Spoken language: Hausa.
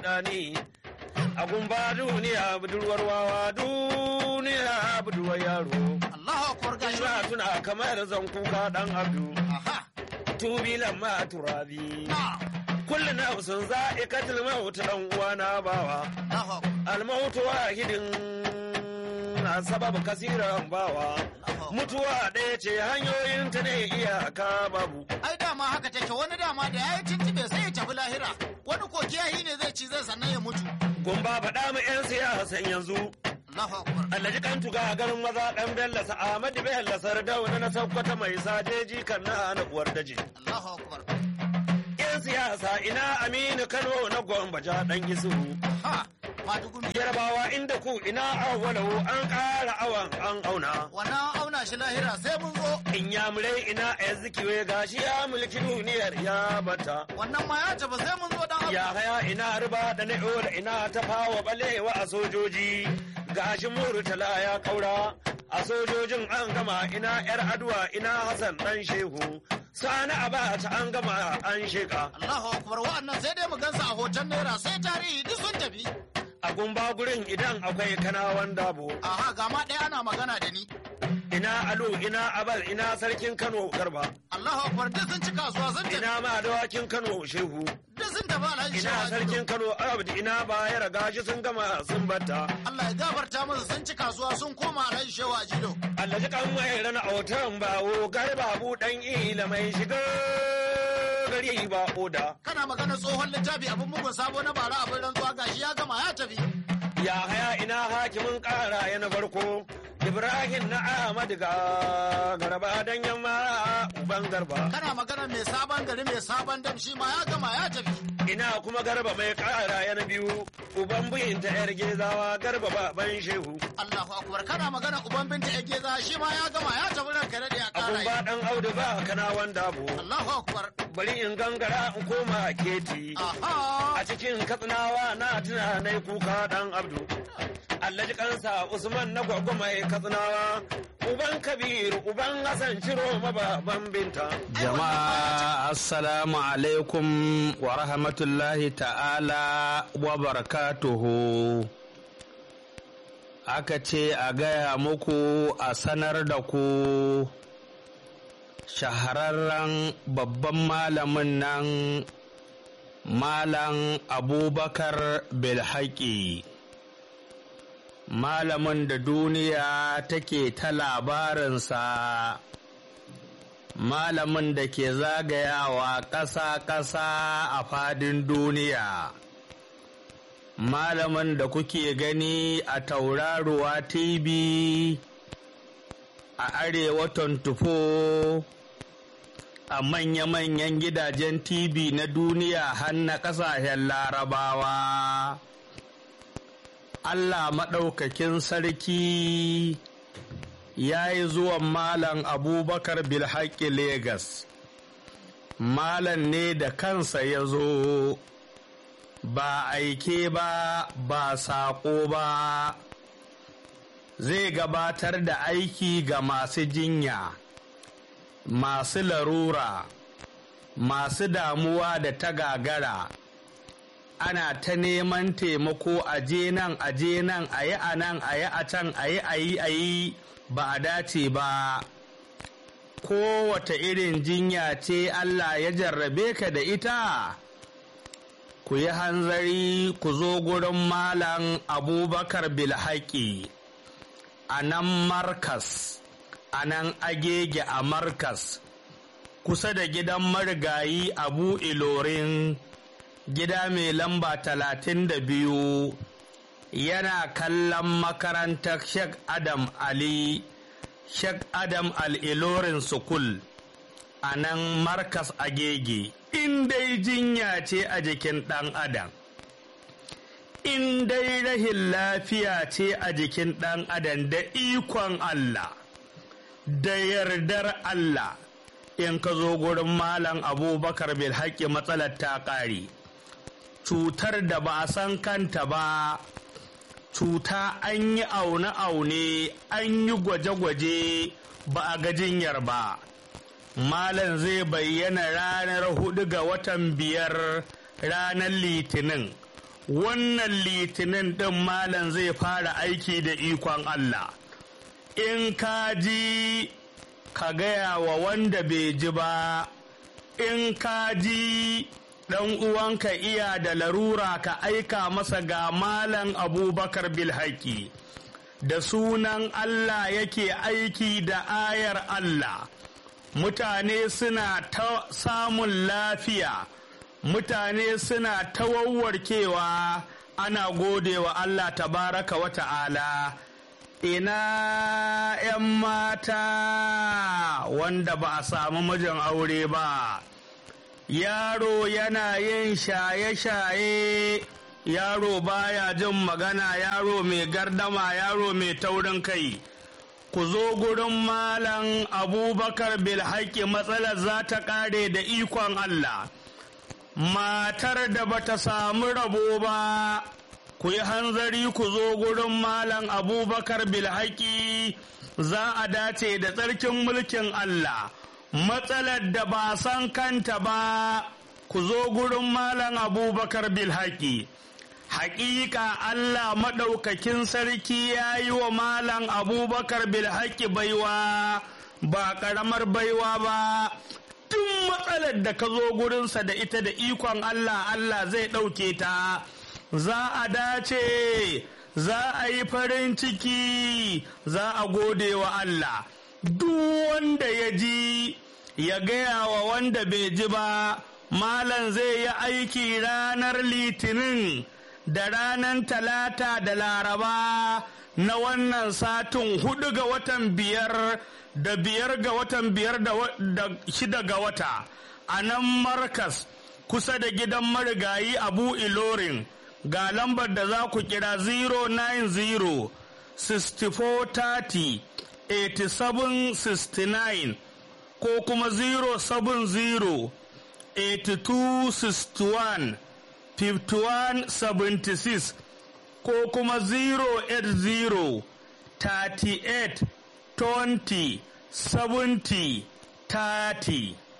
dani a gumba duniya budurwar wawa duniya budurwar yaro Allahu akbar gashi ina tuna kamar zan kuka dan abdu aha tubilan ma turabi na kullu nafsin za'iqatul maut dan uwana bawa Allahu akbar almautu wahidin na sababu kasiran bawa mutuwa ɗaya ce hanyoyin ta ne iyaka babu ai dama haka take wani dama da yayi tuntube sai ya tafi lahira wani ko kiyahi ne zai ci zai sannan ya mutu gumba faɗa mu 'yan siyasan yanzu Allahu akbar Alhaji kan tuga garin maza ɗan Bello Ahmadu Bello Sardauna na Sokoto mai sajeji kan na na uwar daji. Allahu akbar 'Yan siyasa ina Aminu Kano na Gwambaja ɗan Isu. ha madugumi Yarbawa inda ku ina awwalau an ƙara awan an auna. wannan auna shi lahira sai mun zo In yamurai ina Ezekiwe gashi ya mulki duniyar ya bata. wannan ma ya tafi sai mun zo dan abu Ya haya ina riba da na'o da ina ta fawa balewa a sojoji. Gashi Murtala ya kaura. A sojojin an gama ina yar aduwa ina Hassan dan Shehu. Sani Abacha an gama an sheka. Allahu akbar wa'annan sai dai mu gansu a hoton naira sai tarihi duk sun tafi A gumba gurin idan akwai kanawan dabo. aha ga ma ɗaya ana magana da ni Ina Alu ina Abal ina sarkin Kano Garba. Allahu akbar duk sun ci kasuwa sun tafi Ina ma dawakin Kano Shehu. duk sun tafi alhaji Ina Shehu sarkin Kano Abdi ina bayar gashi sun gama sun batta. Allah ya gafarta musu sun ci kasuwa sun koma alhaji shehu ajido Allah ji kan mai rana autan bawo garba buɗan ila mai shiga gari ba oda. kana magana tsohon littafi abin mugun sabo na bara abin rantsuwa gashi ya gama ya tafi Ya haya ina hakimin ƙara ya na farko. Ibrahim na Ahmad ga garba dan yamma uban garba. kana magana mai sabon gari mai sabon dam shi ma ya gama ya tafi Ina kuma garba mai ƙara ya na biyu. Uban buyin ta yar gezawa garba baban shehu. Allahu akbar kana magana uban binta ya geza shi ma ya gama ya tafi ranka da ya Abun kara ba yi ɗan audu ba kana wanda bu. Allahu akbar Bari in gangara in koma keti. aha a cikin katsinawa na tuna na kuka dan abdu Allah ji kansa Usman na gwagwa mai katsinawa uban kabiru uban Hassan ciro mababan binta Jama'a assalamu alaikum wa rahmatullahi ta'ala wa barakatuhu. Aka ce a gaya muku a sanar da ku shahararren babban malamin nan Malam Abubakar Bilhaki. Malamin da duniya take ta labarinsa. malamin da ke zagayawa ƙasa-ƙasa a fadin duniya malamin da kuke gani a tauraruwa tv a arewa 24 a manya-manyan gidajen tv na duniya har na ƙasashen larabawa allah maɗaukakin sarki ya yi zuwan Malam Abubakar Bilhaki Legas. Malam ne da kansa ya zo, ba aike ba, ba saƙo ba, zai gabatar da aiki ga masu jinya, masu larura, masu damuwa da ta gagara. Ana ta neman taimako a je nan, a je nan, a yi a nan, a yi a can, a yi a yi a yi. ba a dace ba kowace irin jinya ce Allah ya jarrabe ka da ita ku yi hanzari ku zo gurin malam abubakar bilhaki a nan markas a nan agege a markas kusa da gidan marigayi abu ilorin gida mai lamba talatin da biyu yana kallon makarantar Sheikh Adam Ali Sheikh Adam Al-Ilorin Sukul a nan Markas Agege in dai jinya ce a jikin ɗan Adam in dai rahin lafiya ce a jikin ɗan Adam da ikon Allah da yardar Allah in ka zo gurin Malam Abubakar Bilhaki matsalar ta ƙare cutar da ba a san kanta ba cuta an yi aune-aune an yi gwaje-gwaje ba a ga jinyar ba malam zai bayyana ranar hudu ga watan biyar ranar litinin wannan litinin ɗin malam zai fara aiki da ikon Allah in ka ji ka gaya wa wanda bai ji ba in ka ji ɗan uwanka iya da larura ka aika masa ga malam abubakar bilhaki da sunan Allah yake aiki da ayar Allah mutane suna ta samun lafiya mutane suna ta wawwarkewa ana gode wa Allah tabaraka wa ta'ala ina 'yan mata wanda ba a samu mijin aure ba yaro yana yin shaye-shaye yaro baya jin magana yaro mai gardama yaro mai taurin kai ku zo gurin malam abubakar bilhaki matsalar za ta kare da ikon allah matar da bata samu rabo ba ku yi hanzari ku zo gurin malam abubakar bilhaki za a dace da tsarkin mulkin allah matsalar da ba san kanta ba ku zo gurin malam abubakar bilhaki Hakika Allah maɗaukakin sarki ya yi wa Malam Abubakar Bilhaki baiwa ba ƙaramar baiwa ba, tun matsalar da ka zo gurinsa da ita da ikon Allah Allah zai ɗauke ta, za a dace, za a yi farin ciki, za a gode wa Allah. Duk wanda ya ji, ya gaya wa wanda bai ji ba, Malam zai yi aiki ranar Litinin. da ranar talata da laraba na wannan satin hudu ga watan biyar da biyar ga watan biyar da shida ga wata a nan markas kusa da gidan marigayi abu ilorin ga lambar da za ku kira 090 6430 8769 ko kuma 070 8261 5176 ko kuma 080 38 20 70 30